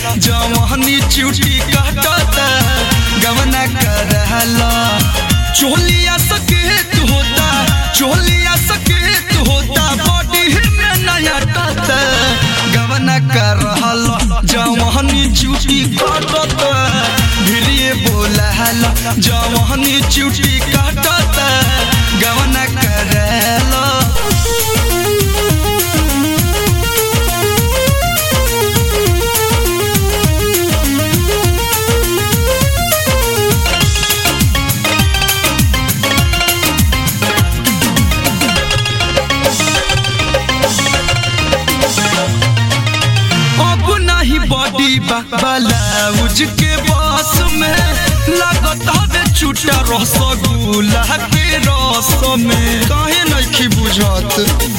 जवानी चुटी काटता गवना करहला चोलिया सकेत होता चोलिया सकेत होता बॉडी में नया टता गवना करहला जवानी चुटी काटता भिरिए बोलहला जवानी चुटी काटता गवना करहला अब नहीं बॉडी ब्लाउज के बस में लागत हवे चुटा रसगुल्ला के रस में काहे नहीं बुझत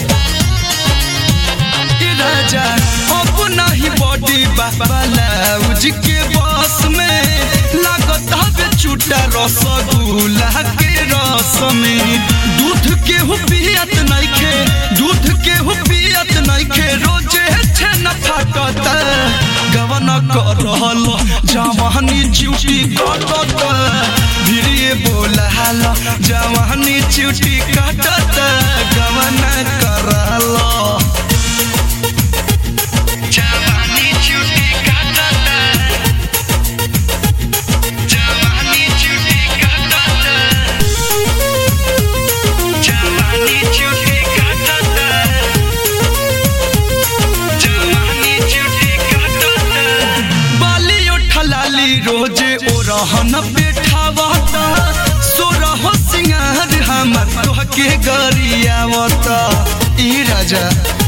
ए राजा अब नहीं बॉडी ब्लाउज के बस में लागत हवे चुटा रसगुल्ला के रस में दूध के हो पियत नहीं खे दूध के हो पियत नहीं खे रोजे छे न फाटत गवन कर रहल जवानी चुटी काटत भिरिए बोलहल जवानी चुटी काटत गवन करल जवानी चुटी काटत जवानी चुटी काटत जवानी चुटी काटत जवानी चुटी काटत बाली उठलाली रोजे ओ रहन पेठावता सोरह सिंगार हमर तोहके गरियावता ई राजा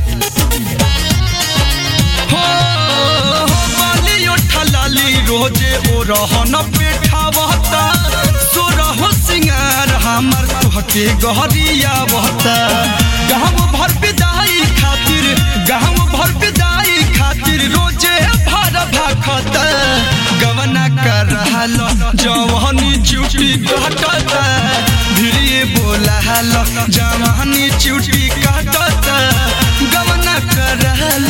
हो हो बाली उठलाली रोजे ओ रहन पेठावता सोरह सिंगार हमर तोहके गरियावता गाँव भर विदाई खातिर गाँव भर विदाई खातिर रोजे भर भाखत गवना कर रहल जवानी चुटी काटत भिड़िए बोलहल जवानी चुटी काटत गवना कर रहल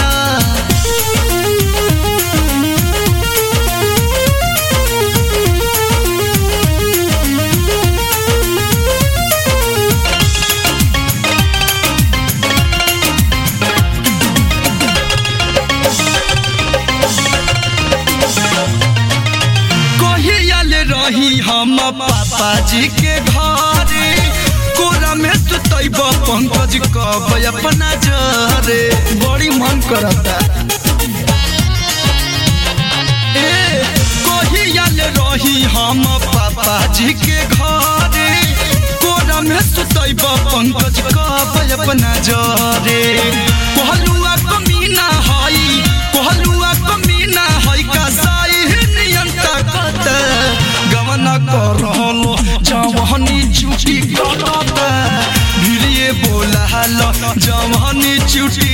कहियाल रही हम पापा जी के घरे कोरा में सुतैब पंकज कब अपना जरे बड़ी मन करता ए कहियाल रही हम पापा जी के घरे कोरा में सुतैब पंकज कब अपना जरे कहलुआ कमीना हई कहलुआ कमीना हई का साई नियंता कत गवन करल जवानी चुटी कटत भिड़िए बोलहल जवानी चुटी